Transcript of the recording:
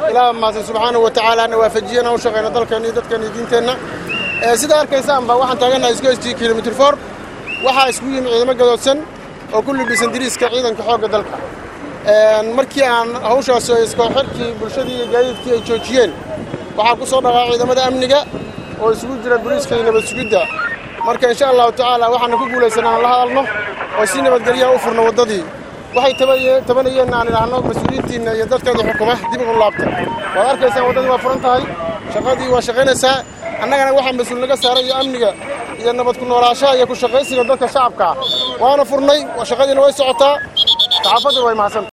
ilaah mahadsan subxaanahu wa tacaala na waafajiyana u shaqayna dalkeenna iyo dadkeenna iyo diinteenna sida arkaysaanba waxaan taagannahay isku hestii kilomitr for waxaa isku yimi ciidamo gadoodsan oo ku libisan diriiska ciidanka xoogga dalka markii aan hawshaas iskooxirkii bulshadii iyo gaadiidkii ay joojiyeen waxaa ku soo dhaqaa ciidamada amniga oo isugu jira boliiska iyo nabad sugidda marka insha allahu tacaala waxaana ku guulaysan aan la hadalno oo si nabadgelyaha u furno waddadii waxay tabanayeen aan idhaahno mas-uuliyiintiinna iyo dadkeeda xukuma dib ugu laabta waad arkaysaan waddadii waa furan tahay shaqadii waa shaqaynaysaa annagana waxaa mas-uul naga saaray iyo amniga iyo nabad ku noolaashaha iyo ku shaqaysiga dadka shacabka waana furnay shaqadiina way socotaa saxaafadda way mahadsan